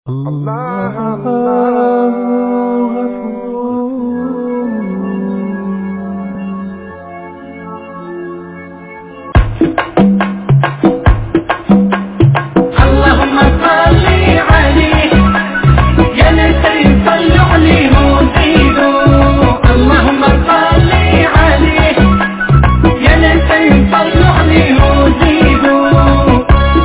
الله الله اللهم صل عليه يا نسي صلوا عليه وزيدوا اللهم صل عليه يا نسي صلوا عليه وزيدوا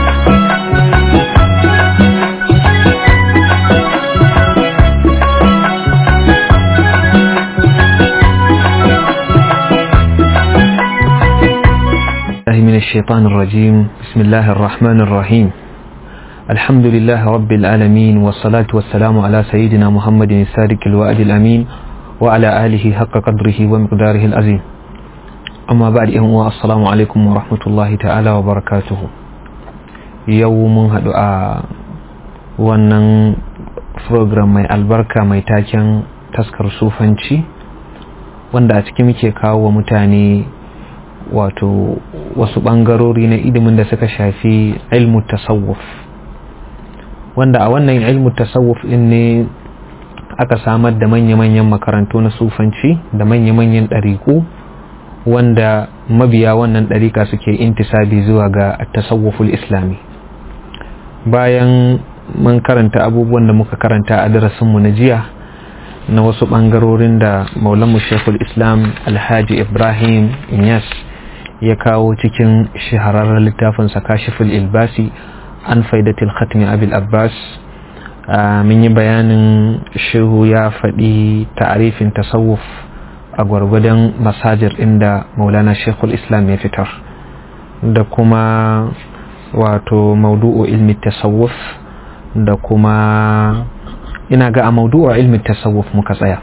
الله من الشيطان الرجيم بسم الله الرحمن الرحيم الحمد لله رب العالمين والصلاة والسلام على سيدنا محمد الصادق الوعد الأمين وعلى آله حق قدره ومقداره العظيم أما بعد أهو السلام عليكم ورحمة الله تعالى وبركاته يوم هدعاء wannan program mai albarka mai taken taskar sufanci wanda a ciki muke kawo wa mutane wato wasu ɓangarori na ilimin da suka shafi ilmu tasawuf wanda a wannan ilmu tasawuf din ne aka samar da manya-manyan makarantu na sufanci da manya-manyan ɗariƙu wanda mabiya wannan ɗariƙa suke intisabi zuwa ga tasawuful islami bayan mun karanta abubuwan da muka karanta a darasinmu na jiya na wasu ɓangarorin da maulanmu shekul islam alhaji ibrahim inyas ya kawo cikin shahararren littafinsa kashiful ilbasi an faidatil khatmi abil abbas mun yi bayanin shehu ya faɗi ta'arifin tasawuf a gwargwadon masajir inda maulana shekul islam ya fitar da kuma wato maudu'o ilmi tasawuf da kuma ina ga a maudu'o ilmi tasawuf muka tsaya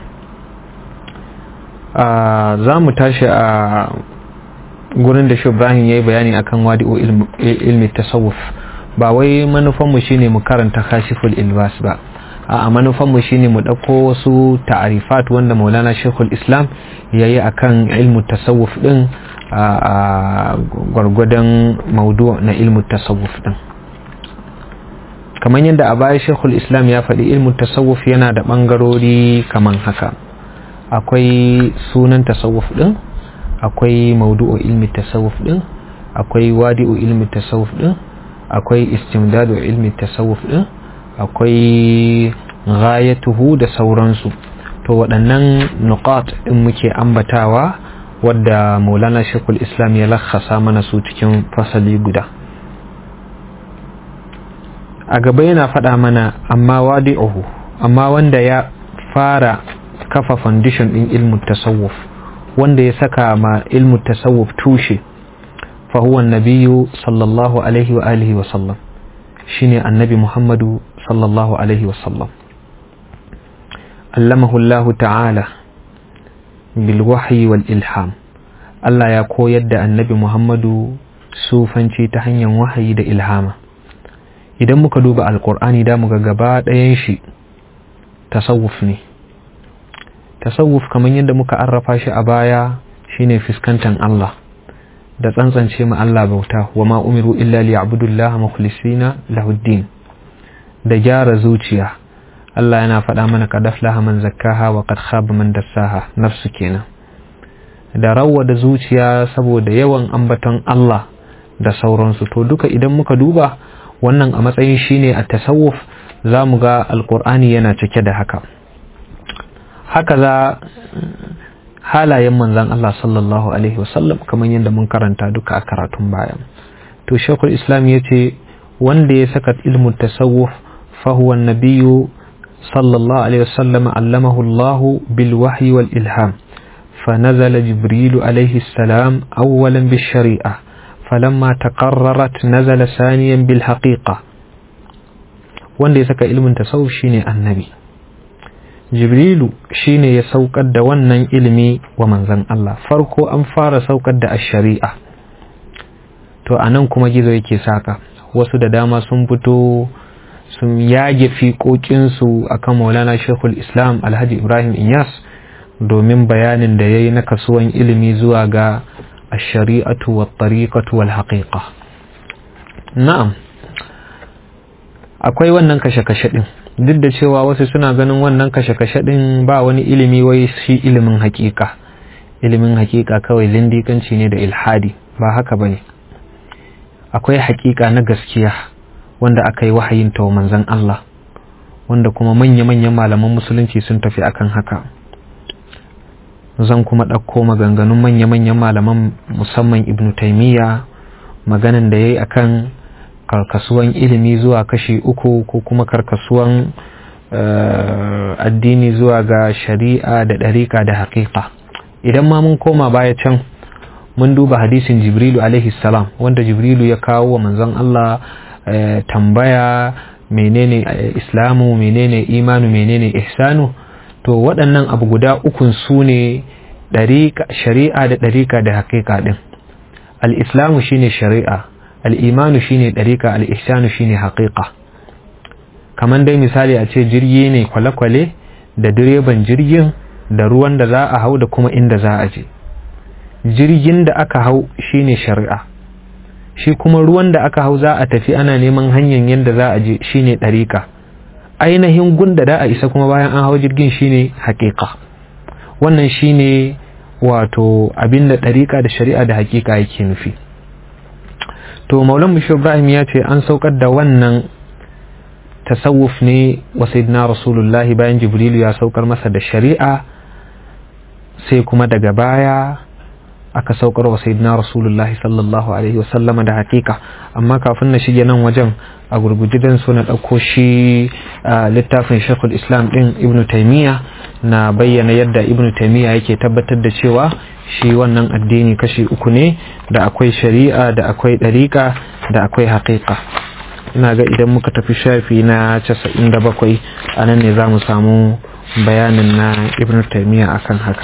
za mu tashi a gurin da shi Ibrahim ya yi bayani akan wadi'o ilmi tasawuf ba wai manufanmu shine mu karanta kashiful ilbas ba a manufanmu shine mu ɗauko wasu ta'arifat wanda maulana shekul islam ya yi akan ilmu tasawuf ɗin a gwargwadon maudu na ilmu tasawuf ɗin kamar yadda a baya shekul islam ya faɗi ilmu tasawuf yana da ɓangarori kamar haka akwai sunan tasawuf ɗin akwai maudu'u ilmi tasawuf din akwai wadi'u ilmi tasawuf din akwai istimdadu ilmi tasawuf din akwai ghayatuhu da sauransu to waɗannan nuqat din muke ambatawa wadda maulana shekul islam ya lakhasa mana su cikin fasali guda a gaba yana faɗa mana amma wadi'uhu amma wanda ya fara kafa foundation din ilmin tasawuf wanda ya saka ma ilmu tasawuf tushe fa huwa nabiyyu sallallahu alaihi wa alihi wa sallam shine annabi muhammadu sallallahu alaihi wa sallam allamahu allah ta'ala bil wahyi wal ilham Allah ya koyar da annabi muhammadu sufanci ta hanyar wahayi da ilhama idan muka duba alkur'ani da muga gaba ɗayan shi tasawuf ne tasawuf kamar yadda muka arrafa shi a baya shine fuskantar Allah da tsantsance ma Allah bauta wa ma umiru illa liya'budullaha mukhlisina lahuddin da gyara zuciya Allah yana faɗa mana qad aflaha man zakkaha wa qad khaba man dassaha nafsu kenan da rawa da zuciya saboda yawan ambaton Allah da sauransu to duka idan muka duba wannan a matsayin shine a tasawuf za mu ga alkur'ani yana cike da haka haka za halayen manzan Allah sallallahu Alaihi wasallam kamar yadda mun karanta duka a karatun bayan to shekul islam ya ce wanda ya saka ilmin tasawuf fahuwan nabiyu sallallahu Alaihi wasallam allamahu Allah bil wahyi wal ilham فنزل جبريل عليه السلام أولا بالشريعة فلما تقررت نزل ثانيا بالحقيقة wanda ya saka ilmin tasawuf shine annabi jibrilu shine ya saukar da wannan ilimi wa manzan Allah farko an fara saukar da shari'a to anan kuma gizo yake saka wasu da dama sun fito sun yage fiƙoƙinsu akan maulana shekul islam alhaji ibrahim inyas domin bayanin da ya yi na kasuwan ilimi zuwa ga shari'atu wa tariqatu wal haqiqa na'am akwai wannan kashe-kashe din duk da cewa wasu suna ganin wannan kashe-kashe din ba wani ilimi wai shi ilimin hakika ilimin hakika kawai zindikanci ne da ilhadi ba haka bane akwai hakika na gaskiya wanda aka yi wahayin ta manzon Allah wanda kuma manya-manyan malaman musulunci sun tafi akan haka zan kuma ɗauko maganganun manya-manyan malaman musamman ibn taimiyya maganan da ya yi akan karkasuwan ilimi zuwa kashi uku ko kuma karkasuwan addini zuwa ga shari'a da ɗariƙa da haƙiƙa idan ma mun koma baya can mun duba hadisin jibrilu alaihi salam wanda jibrilu ya kawo wa manzon Allah tambaya menene islamu menene imanu menene ihsanu to waɗannan abu guda ukun su ne shari'a da ɗariƙa da haƙiƙa ɗin al'islamu shine shari'a al'imanu shine ɗariƙa al'ihsanu shine haƙiƙa kamar dai misali a ce jirgi ne kwale-kwale da direban jirgin da ruwan da za a hau da kuma inda za a je jirgin da aka hau shine shari'a shi kuma ruwan da aka hau za a tafi ana neman hanyar yadda za a je shine ɗariƙa ainihin gunda da a isa kuma bayan an hau jirgin shine haƙiƙa wannan shine wato abinda ɗariƙa da shari'a da haƙiƙa yake nufi to maulan mushi ibrahim ya ce an saukar da wannan tasawuf ne wa sayyidina rasulullahi bayan jibrilu ya saukar masa da shari'a sai kuma daga baya aka saukar wa sayyidina rasulullahi sallallahu alaihi wasallama da hakika amma kafin na shige nan wajen a gurguje dan so na ɗauko shi littafin shekul islam ɗin ibnu taimiyya na bayyana yadda ibnu taimiyya yake tabbatar da cewa shi wannan addini kashi uku ne da akwai shari'a da akwai ɗariƙa da akwai haƙiƙa ina ga idan muka tafi shafi na casa'in da bakwai a nan ne za mu samu bayanin na ibnu taimiyya akan haka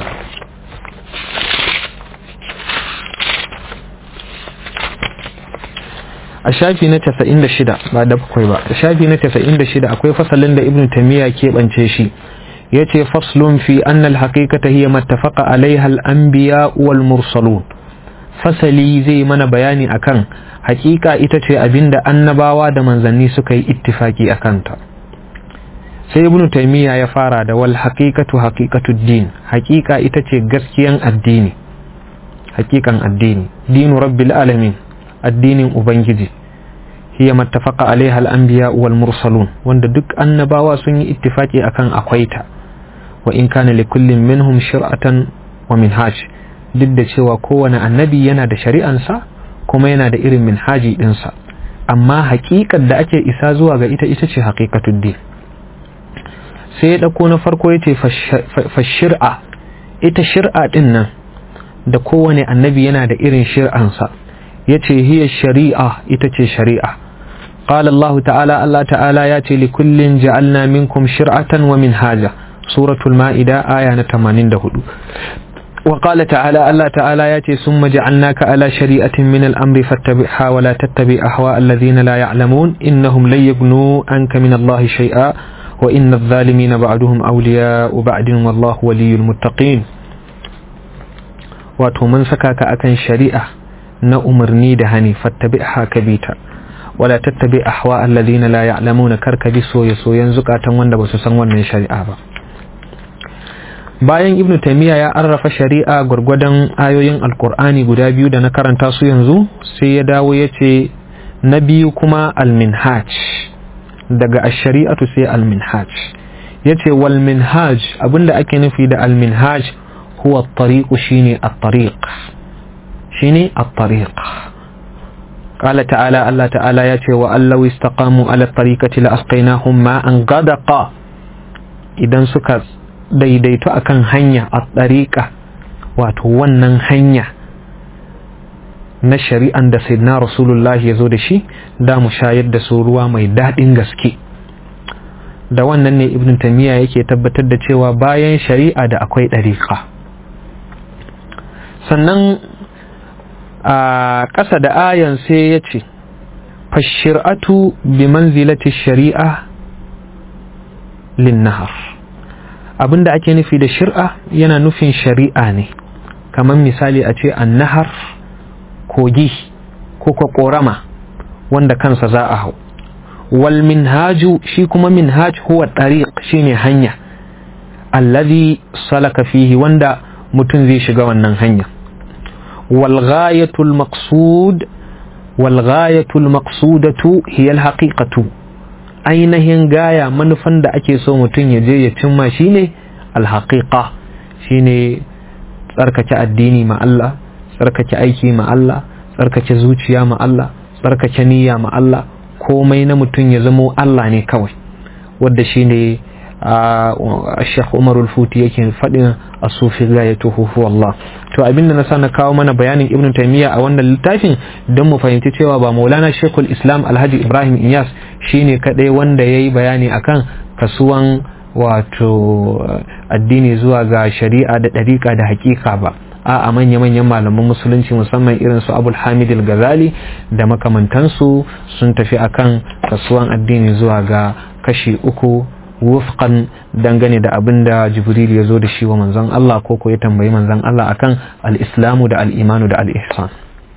a shafi na 96 ba da bakwai ba a shafi na 96 akwai fasalin da ibn tamiya keɓance shi ya ce faslun fi annal haqiqata hiya mattafaqa alaiha al-anbiya wal mursalun fasali zai mana bayani akan haƙiƙa ita ce abinda annabawa da manzanni suka yi ittifaki a kanta sai ibn taymiya ya fara da wal haqiqatu haqiqatud din haƙiƙa ita ce gaskiyan addini haƙiƙan addini dinu rabbil alamin addinin ubangiji hiya mattafaqa alaiha al-anbiya wal mursalun wanda duk annabawa sun yi ittifaki akan akwai ta wa in kana li kullin minhum shir'atan wa minhaj duk da cewa kowane annabi yana da shari'ansa kuma yana da irin minhaji dinsa amma haƙiƙar da ake isa zuwa ga ita ita ce haqiqatud din sai ya dauko na farko yace fa shir'a ita shir'a din nan da kowane annabi yana da irin shir'ansa yace hiya shari'a ita ce shari'a قال الله تعالى الله تعالى ياتي لكل جعلنا منكم شرعة ومنهاجا سورة المائدة آية 84 وقال تعالى الله تعالى ياتي ثم جعلناك على شريعة من الأمر فاتبعها ولا تتبع أهواء الذين لا يعلمون إنهم لن يغنوا عنك من الله شيئا وإن الظالمين بعدهم أولياء بعد والله ولي المتقين wato mun saka ka akan shari'a na umarni da hani fattabi'ha kabita wala tattabi ahwa alladhina la ya'lamuna karka bi soye soyen zukatan wanda basu san wannan shari'a ba bayan ibnu taymiya ya arrafa shari'a gurgurdan ayoyin alqur'ani guda biyu da na karanta su yanzu sai ya dawo yace na biyu kuma alminhaj daga ash-shari'atu sai alminhaj yace wal minhaj abinda ake nufi da alminhaj huwa at-tariq shine at-tariq shine at-tariq قال تعالى الله تعالى ياتي وأن لو استقاموا على الطريقة لأسقيناهم ماء غدقا idan suka daidaito akan hanya a tsariƙa wato wannan hanya na shari'an da sayyidina rasulullah ya zo da shi da mu shayar da su ruwa mai daɗin gaske da wannan ne ibn tamiya yake tabbatar da cewa bayan shari'a da akwai ɗariƙa sannan a ƙasa da ayan sai ya ce fashir'atu bi manzilati shari'a linnahar abinda ake nufi da shir'a yana nufin shari'a ne kamar misali a ce annahar kogi ko kwa ƙorama wanda kansa za a hau wal minhaju shi kuma minhaj huwa tariq shine hanya alladhi salaka fihi wanda mutum zai shiga wannan hanya wal ghayatul maqsud wal ghayatul maqsudatu hiya al haqiqatu ainihin gaya manufan da ake so mutum ya je ya cimma shine al haqiqa shine tsarkake addini ma Allah tsarkake aiki ma Allah tsarkake zuciya ma Allah tsarkake niyya ma Allah komai na mutum ya zamo Allah ne kawai wadda shine Sheikh Umar Futi yake faɗin a sufi gayatuhu huwa Allah to abinda na sa na kawo mana bayanin Ibn Taymiyyah a wannan littafin don mu fahimci cewa ba Maulana Sheikhul Islam Alhaji Ibrahim Iyas shine kadai wanda yayi bayani akan kasuwan wato addini zuwa ga shari'a da ɗariƙa da hakika ba a manya-manyan malaman musulunci musamman irin su abul hamid al-ghazali da makamantansu sun tafi akan kasuwan addini zuwa ga kashi uku wufqan dangane da abin da jibril ya zo da shi wa manzon Allah ko ko ya tambayi manzon Allah akan al-islamu da al-imanu da al-ihsan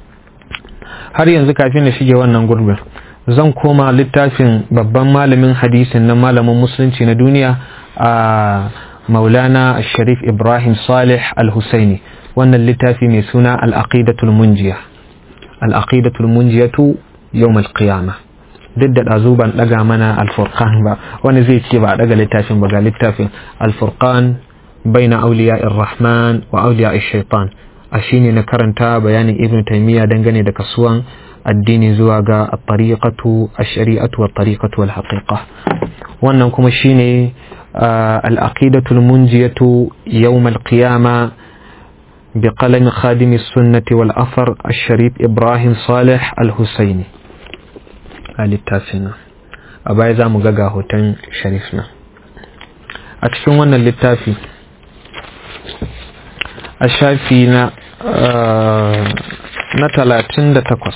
har yanzu kafin na shige wannan gurbin zan koma littafin babban malamin hadisin na malamin musulunci na duniya a maulana sharif ibrahim salih al-husaini wannan littafi mai suna al-aqidatul munjiya al-aqidatul munjiyatu yawm al-qiyamah duk da ɗazu ban ɗaga mana al-furqan ba wani zai ce ba a ɗaga littafin ba ga littafin al-furqan baina awliya rahman wa awliya shaitan a shine na karanta bayanin ibn taymiya dangane da kasuwan addini zuwa ga at-tariqatu ash-shari'atu wat-tariqatu wal-haqiqa wannan kuma shine al-aqidatu al-munjiyatu yawm al-qiyama بقلم خادم السنة والأثر الشريف إبراهيم صالح الحسيني littafina a baya za mu ga hoton sharifna a cikin wannan littafi a shafi na na talatin da takwas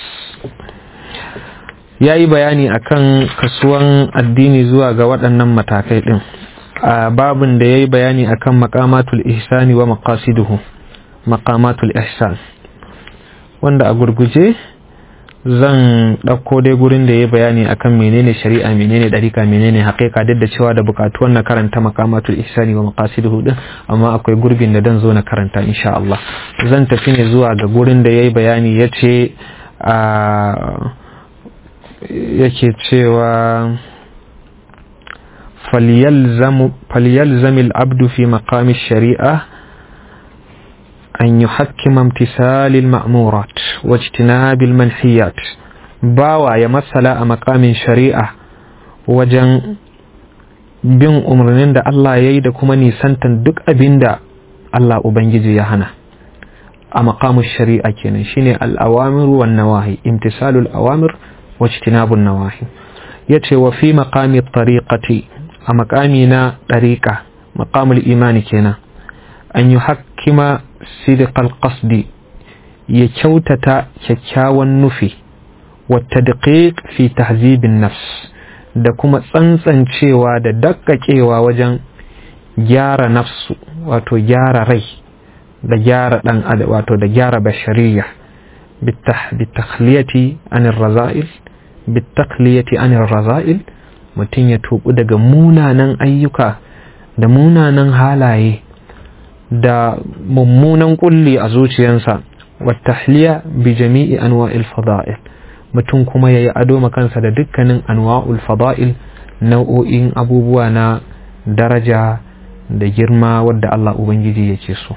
ya yi bayani akan kasuwan addini zuwa ga waɗannan matakai ɗin a babin da ya yi bayani akan makamatul ihsani wa maqasiduhu makamatul ihsan wanda a gurguje zan ɗauko dai gurin da ya bayani akan menene shari'a menene ɗarika menene haƙiƙa duk da cewa da buƙatuwan na karanta makamatul ihsani wa maqasiduhu din amma akwai gurbin da dan zo na karanta insha Allah zan tafi ne zuwa ga gurin da yayi bayani yace a yake cewa falyalzamu falyalzamil abdu fi maqami shari'a أن يحكم امتثال المأمورات واجتناب المنحيات باوا يمثل مقام شريعة وجن bin umarnin da Allah ya yi da kuma nisantan duk abin da Allah Ubangiji ya hana a makamun shari'a kenan shine al'awamir wa nawahi imtisalul awamir wa ijtinabun nawahi yace wa fi maqami tariqati a makami na ɗariƙa makamul imani kenan an yi hakima sidiqal qasdi ya kyautata kyakkyawan nufi wata daƙiƙ fi tahzibin nafs da kuma tsantsancewa da dakkakewa wajen gyara nafsu wato gyara rai da gyara ɗan wato da gyara bashariya bitakhliyati anir raza'il bitakhliyati anir raza'il mutum ya tubu daga munanan ayyuka da munanan halaye da mummunan kulli a zuciyansa watahliya bi jami'i anwa'il fada'il mutum kuma yayi ado makansa da dukkanin anwa'ul fada'il nau'o'in abubuwa na daraja da girma wadda Allah ubangiji yake so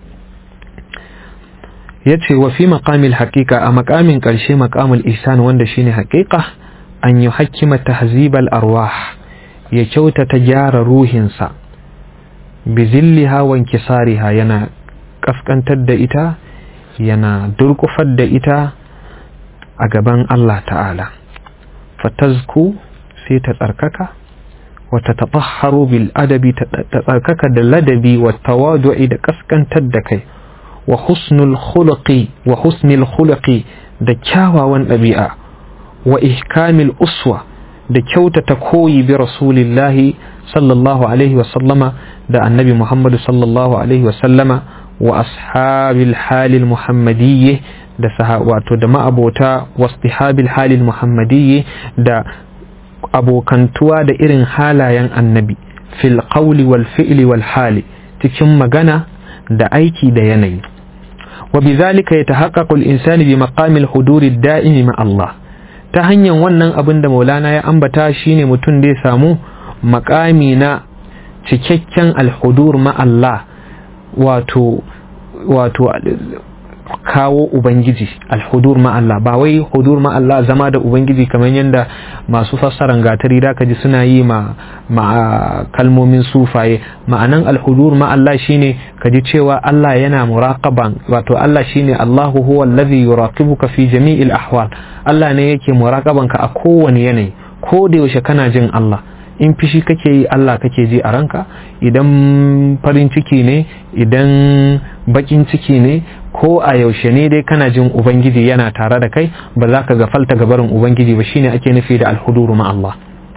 yace wa fi maqamil haqiqa a maqamin karshe maqamul ihsan wanda shine haqiqa an yuhakkima tahzibal arwah ya kyautata gyara ruhinsa bizilliha wa inkisariha yana kaskantar da ita yana durkufar da ita a gaban Allah ta'ala fatazku sai ta tsarkaka wata taɓaharu bil adabi ta tsarkaka da ladabi wa tawadu'i da kaskantar da kai wa husnul khuluqi wa husnul khuluqi da kyawawan ɗabi'a wa ihkamil uswa da kyautata koyi bi rasulillahi sallallahu alaihi wa sallama da annabi Muhammadu sallallahu alaihi wa sallama wa ashabil halil muhammadiyye da wato da ma'abota wastihabil halil muhammadiyye da abokantuwa da irin halayen annabi fil qawli wal fi'li wal hali cikin magana da aiki da yanayi wa bizalika yatahaqqaqu al-insanu bi maqami al-hudur ad-da'im ma Allah ta hanyar wannan abin da Maulana ya ambata shine mutum da ya samu makami na cikakken al-hudur ma Allah wato wato kawo ubangiji alhudur ma Allah ba wai hudur ma Allah zama da ubangiji kamar yadda masu fassaran gatari da ji suna yi ma, ma kalmomin sufaye ma'anan alhudur ma Allah shine kaji cewa Allah yana muraqaban wato Allah shine Allahu huwa allazi yuraqibuka fi jami'il ahwal Allah ne yake muraqaban ka a kowane yanayi ko da yaushe kana jin Allah in fishi kake yi Allah kake ji a ranka idan farin ciki ne idan bakin ciki ne ko a yaushe ne dai kana jin ubangiji yana tare da kai ba za ka gafalta gabarin ubangiji ba shine ake nufi da alhuduru ma Allah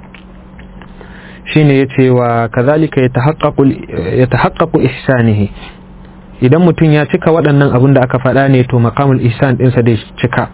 shine yace wa kazalika yatahaqqaqu ihsanihi idan mutum ya cika waɗannan abin da aka faɗa ne to maqamul ihsan ɗinsa da cika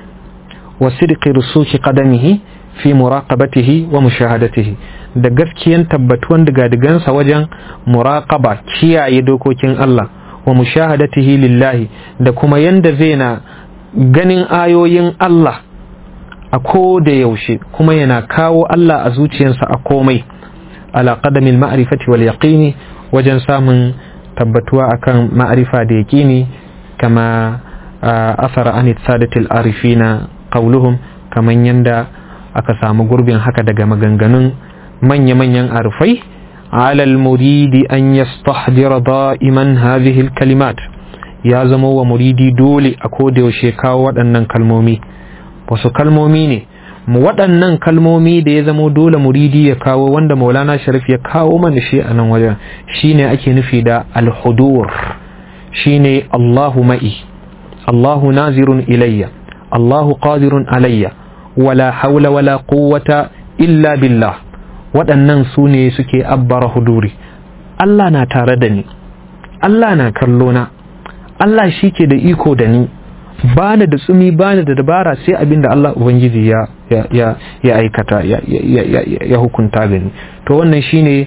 wa sidqi rusuki qadamihi fi muraqabatihi wa mushahadatihi da gaskiyan tabbatuwan digadigansa wajen muraqaba kiyaye dokokin Allah wa mushahadatihi lillahi da kuma yanda zai na ganin ayoyin Allah a ko da yaushe kuma yana kawo Allah a zuciyarsa a komai ala qadamil ma'rifati wal yaqini wajen samun tabbatuwa akan ma'rifa da yaqini kama asara an sadatil arifina qauluhum kaman yanda aka samu gurbin haka daga maganganun manya-manyan arifai على المريد أن يستحضر دائما هذه الكلمات يا زمو ومريدي دولي أكود وشيكا waɗannan kalmomi wasu kalmomi ne waɗannan kalmomi da ya zamo dole muridi ya kawo wanda maulana sharif ya kawo mana shi a nan wajen shine ake nufi da alhudur shine Allahu ma'i Allahu nazirun ilayya Allahu qadirun alayya wala haula wala quwwata illa billah waɗannan su ne suke abbara huduri Allah na tare da ni Allah na kallo na Allah shi ke da iko da ni ba da tsumi ba da dabara sai abinda Allah Ubangiji ya, ya, ya, aikata ya, ya, hukunta gani to wannan shine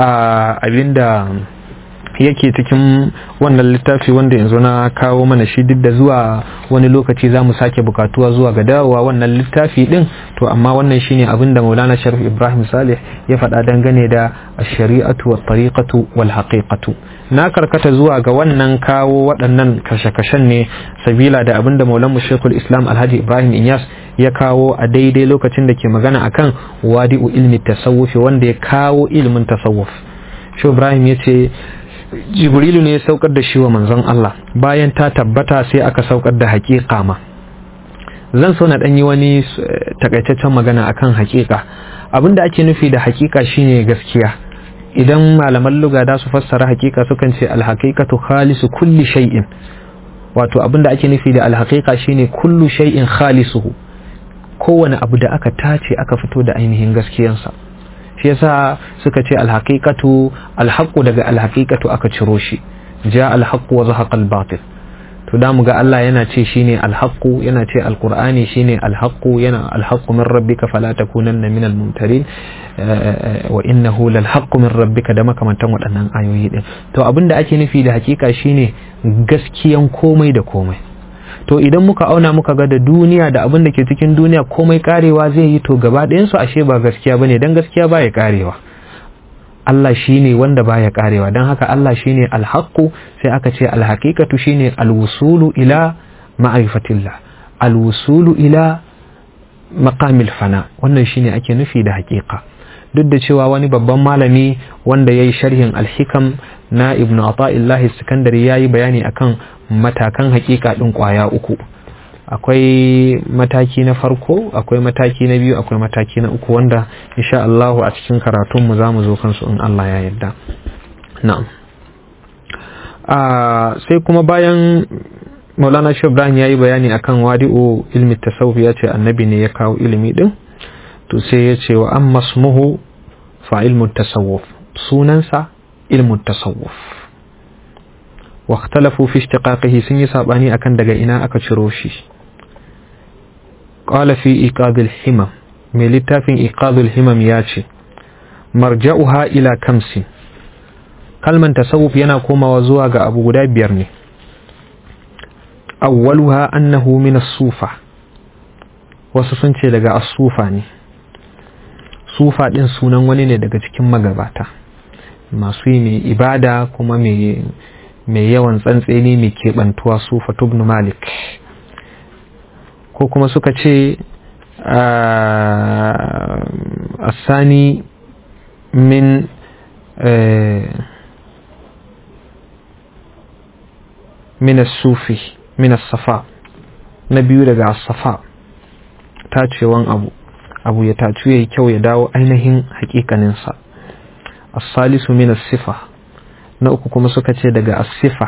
abinda yake cikin wannan littafi wanda yanzu na kawo mana shi duk da zuwa wani lokaci za mu sake bukatuwa zuwa ga dawowa wannan littafi din to amma wannan shine abin da maulana sharif ibrahim salih ya faɗa dangane da shari'atu wa tariqatu wal haqiqatu na karkata zuwa ga wannan kawo waɗannan kashe-kashen ne sabila da abin da maulan shekul islam alhaji ibrahim inyas ya kawo a daidai lokacin da ke magana akan wadi'u ilmi tasawufi wanda ya kawo ilimin tasawuf shi ibrahim ya ce jibrilu ne ya saukar da shi wa manzon Allah bayan ta tabbata sai aka saukar da haƙiƙa ma zan so na ɗan yi wani takaitaccen magana akan haƙiƙa abin da ake nufi da haƙiƙa shine gaskiya idan malaman luga da su fassara haƙiƙa sukan ce alhaqiqatu khalisu kulli shay'in wato abin da ake nufi da alhaqiqa shine kullu shay'in khalisuhu kowane abu da aka tace aka fito da ainihin gaskiyansa shi yasa suka ce alhaqiqatu alhaqu daga alhaqiqatu aka ciro shi ja alhaqu wa zahaqa albatil to da mu ga Allah yana ce shine alhaqu yana ce alqur'ani shine alhaqu yana alhaqu min rabbika fala takunanna min almumtarin wa innahu lalhaqu min rabbika da makamantan waɗannan ayoyi din to abinda ake nufi da hakika shine gaskiyan komai da komai to idan muka auna muka ga da duniya da abin da ke cikin duniya komai karewa zai yi to gaba ɗayansu ashe ba gaskiya bane dan gaskiya baya karewa Allah shine wanda baya karewa don haka Allah shine alhaqqu sai aka ce alhaqiqatu shine alwusulu ila ma'rifatillah alwusulu ila maqamil fana wannan shine ake nufi da haqiqa duk da cewa wani babban malami wanda yayi sharhin alhikam na ibnu ata'illahi sikandari yayi bayani akan matakan hakika ɗin ƙwaya uku akwai mataki na farko akwai mataki na biyu akwai mataki na uku wanda insha Allah a cikin karatunmu za mu zo kansu in Allah ya yarda na'am sai kuma bayan maulana shi ibrahim ya yi bayani akan wadi'u ilmi tasawuf ya ce annabi ne ya kawo ilimi din to sai ya ce wa an masmuhu fa ilmu tasawuf sunansa ilmu tasawuf واختلفوا في اشتقاقه سن يسابني أكن دقا إنا أكا شروشي قال في إيقاظ الحمى mai littafin iqadul himam ya ce marja'uha ila kamsi kalman tasawuf yana komawa zuwa ga abu guda biyar ne awwaluha annahu min as-sufa wasu sun ce daga as-sufa ne sufa din sunan wani ne daga cikin magabata masu yi mai ibada kuma mai yawan tsantseni mai keɓantuwa sufa tubnu malik ko kuma suka ce asani min min sufi min safa na biyu daga safa tacewan abu abu ya tacu ya yi kyau ya dawo ainihin hakikaninsa asalisu min sifa na uku kuma suka ce daga asifa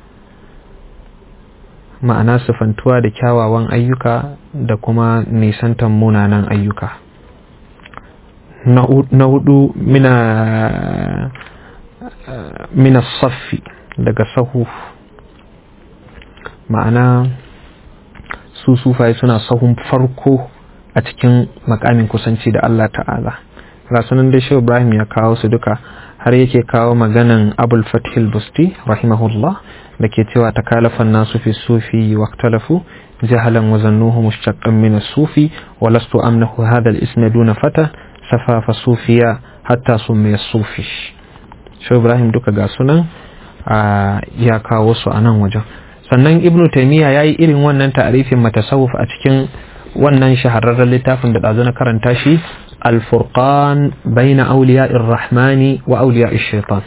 ma'ana sifantuwa da kyawawan ayyuka da kuma nisantan munanan ayyuka na hudu mina mina saffi daga sahu ma'ana su sufaye suna sahun farko a cikin makamin kusanci da Allah ta'ala rasunan da shi Ibrahim ya kawo su duka har yake kawo maganan abul fathil busti rahimahullah da ke cewa takalafan nasu fi sufi waqtalafu jahalan wa zannuhu mushtaqqan min as-sufi wa lastu amnahu hadha al-ism duna fata safafa sufiya hatta summiya sufi shi Ibrahim duka ga sunan ya kawo su a nan wajen sannan ibnu taymiya yayi irin wannan ta'arifin matasawuf a cikin wannan shahararren littafin da ɗazu na karanta shi alfurqan baina auliya rahmani wa auliya shaitan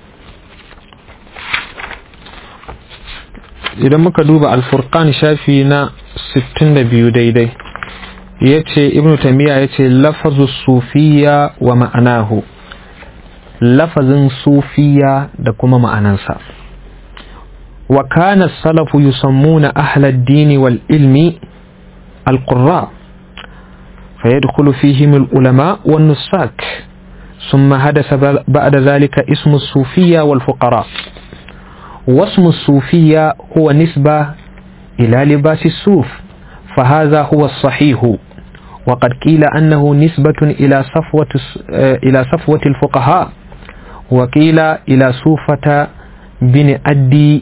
idan muka duba alfurqan shafi na 62 daidai ya ce ibn tamiya ya ce lafazu sufiya wa ma'anahu lafazin sufiya da kuma ma'anansa wa kana salafu yusammuna ahlad dini wal ilmi القراء فيدخل فيهم العلماء والنساك ثم حدث بعد ذلك اسم الصوفية والفقراء واسم الصوفية هو نسبة إلى لباس الصوف فهذا هو الصحيح وقد قيل أنه نسبة إلى صفوة إلى صفوة الفقهاء وقيل إلى صوفة بن أدي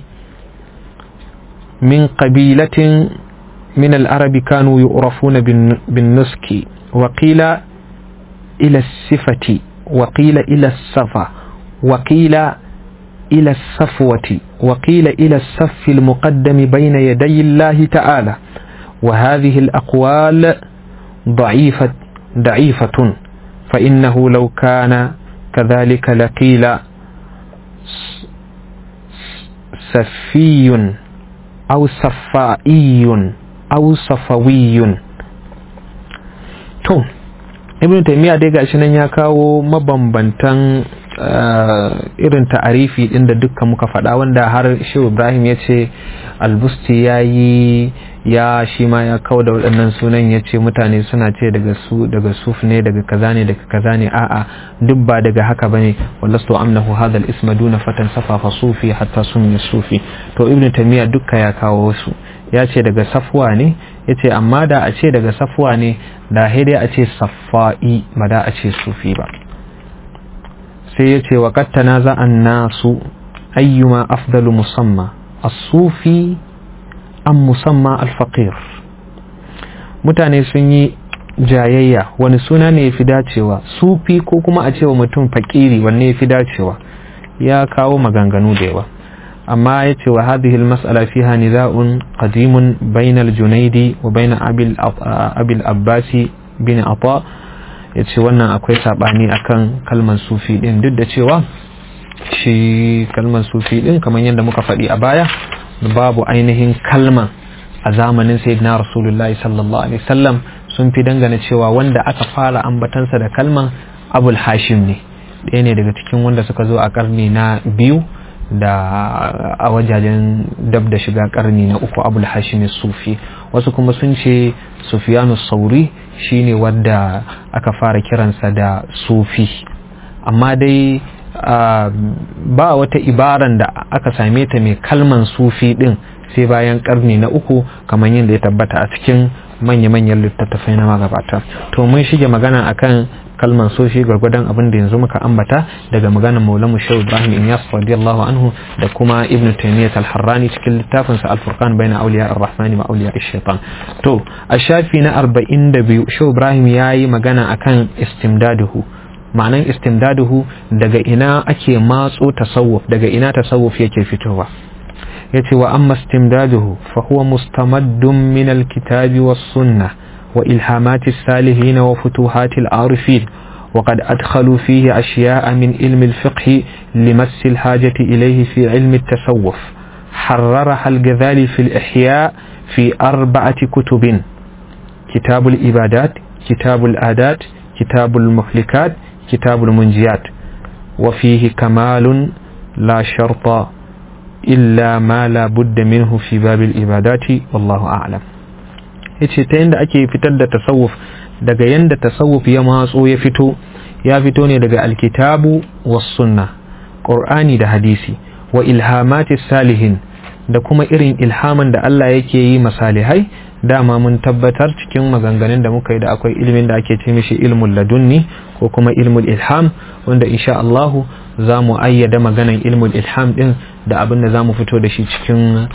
من قبيلة من العرب كانوا يعرفون بالنسك وقيل إلى الصفة وقيل إلى الصفة وقيل إلى الصفوة وقيل إلى الصف المقدم بين يدي الله تعالى وهذه الأقوال ضعيفة ضعيفة فإنه لو كان كذلك لقيل سفي أو صفائي au safawiyun to ibn taymiya dai gashi nan ya kawo mabambantan irin ta'arifi din da dukkan muka faɗa wanda har shehu ibrahim ya ce albusti ya yi ya shi ma ya kawo da waɗannan sunan ya ce mutane suna ce daga su daga suf ne daga kaza ne daga kaza ne a'a duk ba daga haka bane wallastu amnahu hadha al-isma duna fatan safafa sufi hatta summi sufi to ibn taymiya dukka ya kawo su ya ce daga safwa ne ya ce amma da a ce daga safwa ne da dai a ce saffa'i ba da a ce sufi ba sai ya ce waƙat tanaza'an nasu ayyuma afdalu musamma as-sufi an musamma al-faqir mutane sun yi jayayya wani suna ne ya fi dacewa sufi ko kuma a cewa mutum fakiri wanne ya fi dacewa ya kawo maganganu da yawa amma ya ce wa hadhihi al-mas'ala fiha niza'un qadimun bayna al-junaidi wa bayna abil abbasi bin ata ya ce wannan akwai sabani akan kalmar sufi din duk da cewa shi kalmar sufi din kamar yadda muka faɗi a baya babu ainihin kalma a zamanin sayyidina rasulullahi sallallahu alaihi wasallam sun fi dangane cewa wanda aka fara ambatansa da kalman abul hashim ne ɗaya ne daga cikin wanda suka zo a karni na biyu da a wajajen dab da shiga karni na uku abul hashim sufi wasu kuma sun ce sufiyanu sauri shine wanda aka fara kiransa da sufi amma dai ba wata ibaran da aka same ta mai kalman sufi din sai bayan karni na uku kamar yadda ya tabbata a cikin manya-manyan littattafai na magabata to mun shige magana akan kalman soshi gwargwadon abin da yanzu muka ambata daga maganar maulamu shehu ibrahim inyas radiyallahu anhu da kuma ibnu taymiyyah al-harrani cikin littafin sa al-furqan baina awliya ar-rahman wa awliya ash-shaytan to a shafi na 42 shehu ibrahim yayi magana akan istimdaduhu ma'anan istimdaduhu daga ina ake matso tasawuf daga ina tasawuf yake fitowa yace wa amma istimdaduhu fa huwa mustamaddun min al-kitabi was-sunnah وإلهامات السالهين وفتوحات العارفين وقد أدخلوا فيه أشياء من علم الفقه لمس الحاجة إليه في علم التصوف حررها الغزالي في الإحياء في أربعة كتب كتاب الإبادات كتاب الآدات كتاب المهلكات كتاب المنجيات وفيه كمال لا شرط إلا ما لا بد منه في باب الإبادات والله أعلم yace ta yanda ake fitar da tasawuf daga yanda tasawuf ya matso ya fito ya fito ne daga alkitabu was sunna qur'ani da hadisi wa ilhamatis salihin da kuma irin ilhaman da Allah yake yi masalihai dama mun tabbatar cikin maganganun da muka yi da akwai ilimin da ake ce mishi ilmul ladunni ko kuma ilmul ilham wanda insha Allahu za mu ayyada maganan ilmul ilham din da abin da za mu fito da shi cikin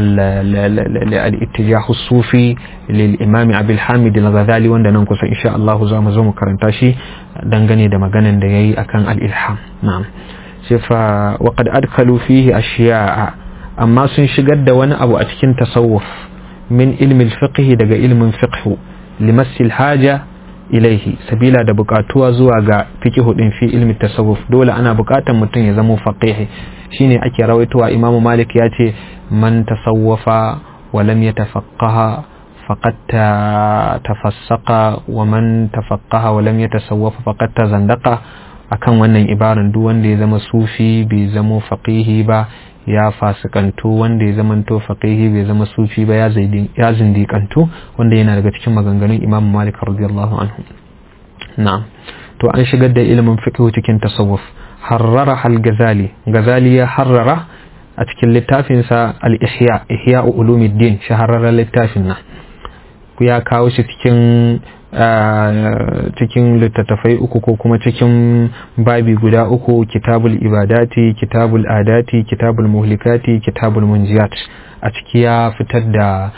al-ittijahu sufi lil imami abil hamid al-ghazali wanda nan kusa insha Allah za mu zo mu karanta shi dangane da maganan da yayi akan al-ilham na'am sai fa wa qad adkalu fihi ashiya'a amma sun shigar da wani abu a cikin tasawuf min ilmi al-fiqh daga ilmin fiqh limassil haja ilaihi sabila da bukatuwa zuwa ga fikihu din fi ilmi tasawuf dole ana bukatan mutum ya zama faqihi shine ake rawaitowa Imam Malik ya ce man tasawwafa wa lam yatafaqqaha faqad tafassaqa wa man tafaqqaha wa lam yatasawwafa faqad tazandaqa akan wannan ibaran duk wanda ya zama sufi bai zama faqihi ba ya fasikantu wanda ya zamanto faqihi bai zama sufi ba ya zindikantu wanda yana daga cikin maganganun Imam Malik radiyallahu anhu na'am to an shigar da ilimin fiqh cikin tasawuf harrara hal gazali gazali ya harrara a cikin littafin sa al ihya ihya ulumuddin shahararren littafin nan ya kawo shi cikin cikin littattafai uku ko kuma cikin babi guda uku kitabul ibadati kitabul adati kitabul muhlikati kitabul munjiyat a ciki ya fitar da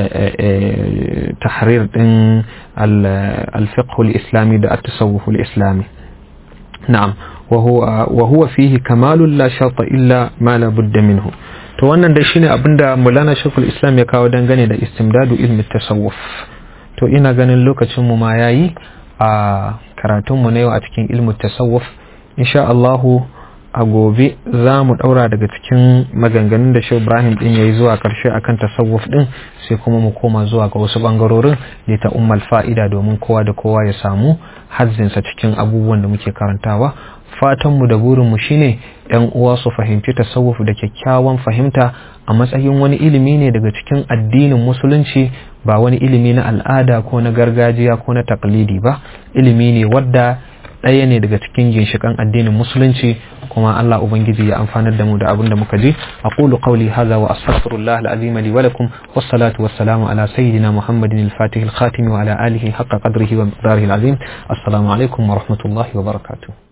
tahrir din al-fiqh al-islami da at-tasawwuf al-islami na'am wa huwa fihi kamalun la sharta illa ma la budda minhu to wannan dai shine abinda mulana shekul islam ya kawo dangane da istimdadu ilmi tasawuf to ina ganin lokacin mu ma yayi a karatun mu na yau a cikin ilmu tasawuf insha Allahu a gobe za mu daura daga cikin maganganun da Shehu Ibrahim din yayi zuwa karshe akan tasawuf din sai kuma mu koma zuwa ga wasu bangarorin da ta ummal fa'ida domin kowa da kowa ya samu hazzinsa cikin abubuwan da muke karantawa fatanmu da burinmu shine ‘yan uwa su fahimci tasawuf da kyakkyawan fahimta a matsayin wani ilimi ne daga cikin addinin musulunci ba wani ilimi na al'ada ko na gargajiya ko na taklidi ba ilimi ne wadda ɗaya ne daga cikin ginshiƙan addinin musulunci kuma Allah ubangiji ya amfanar da mu da abin da muka ji aqulu qawli hadha wa astaghfirullah al-azim li wa lakum was-salatu was-salamu ala sayyidina muhammadin al-fatih al-khatim wa ala alihi haqqa qadrihi wa miqdarihi al-azim assalamu alaikum wa rahmatullahi wa barakatuh